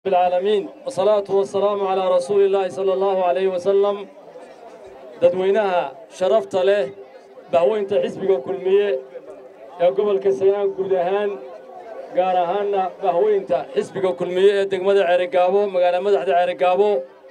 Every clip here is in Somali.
العالمين والصلاة والسلام على رسول الله صلى الله عليه وسلم dadweynaha sharafta leh bahweynta xisbiga kulmiye ee gobolka sanaan guud ahaan gaar ahaanna bahweynta xisbiga kulmiye ee degmada ceerigaabo magaala madaxda ceerigaabo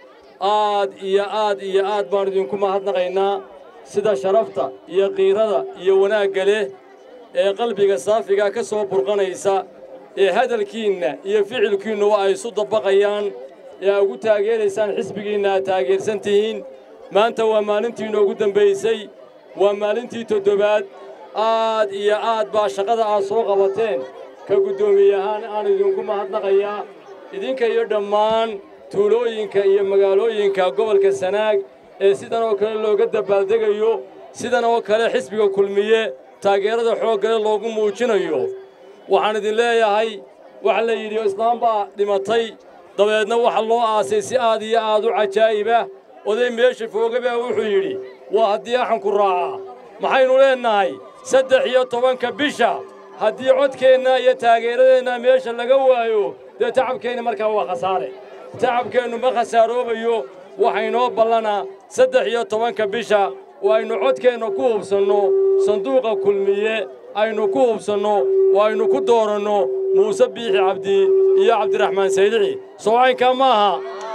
aad iyo aad iyo aad baan idinku mahadnaqaynaa sida sharafta iyo qiirada iyo wanaagga leh ee qalbiga saafiga ka soo burqanaysa ee hadalkiinna iyo ficilkiinnuwa ay isu dabaqayaan ee aa ugu taageeraysaan xisbigiinna aad taageersan tihiin maanta waa maalintii inoogu dambaysay waa maalintii toddobaad aad iyo aad baa shaqada aad soo qabateen ka guddoomiye ahaan aan idinku mahadnaqayaa idinka iyo dhammaan tuulooyinka iyo magaalooyinka gobolka sanaag ee sidan oo kale looga dabaaldegayo sidan oo kale xisbiga kulmiye taageerada xooggale loogu muujinayo waxaan idin leeyahay waxa la yidhi islaam baa dhimatay dabeedna waxa loo aasay si aad iyo aad u cajaa'ibah oday meesha foogabaa wuxuu yidhi waa haddii axanku raacaa maxaynu leennahay saddex iyo tobanka bisha haddii codkeenna iyo taageeradeenna meesha laga waayo dee tacabkeenna markaa waa khasaare tacabkeennu ma khasaaroobayo waxaynoo ballanaa saddex iyo tobanka bisha oo aynu codkeenna ku hubsanno sanduuqa kulmiye aynu ku hubsanno oo aynu ku dooranno muuse biixi cabdi iyo cabdiraxmaan saydici soocaynkaa ma aha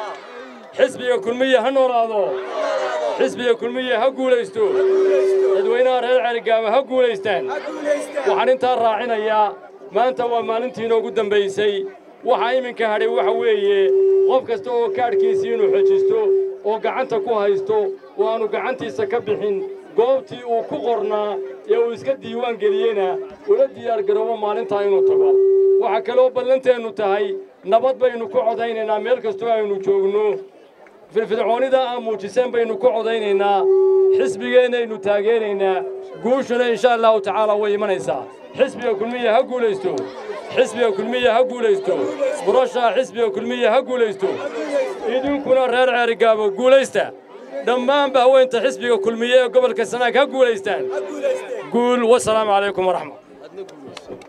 xisbiga kulmiye ha noolaado xisbiga kulmiye ha guulaysto dadweynaha reer celigaaba ha guulaystaan waxaan intaa raacinayaa maanta waa maalintii inoogu dambaysay waxaa iminka hadhay waxa weeye qof kasta oo kaadhkiisii inuu xojisto oo gacanta ku haysto oo aanu gacantiisa ka bixin goobtii uu ku qornaa ee uu iska diiwaan geliyena ula diyaargaroobo maalintaa inuu tago waxaa kaloo ballanteennu tahay nabad baynu ku codaynaynaa meel kastoo aynu joogno firfircoonnida aan muujiseen baynu ku codaynaynaa xisbigeennaynu taageeraynaa guushuna insha allahu tacaala way imanaysaa xisbiga kulmiya ha guulaysto xisbiga kulmiya ha guulaysto murashaha xisbiga kulmiya ha guulaysto idinkuna reer ceerigaabo guulaysta dhammaanba haweenta xisbiga kulmiye ee gobolka sanaag ha guulaystaan guul wasalaamu calaykum waraxmat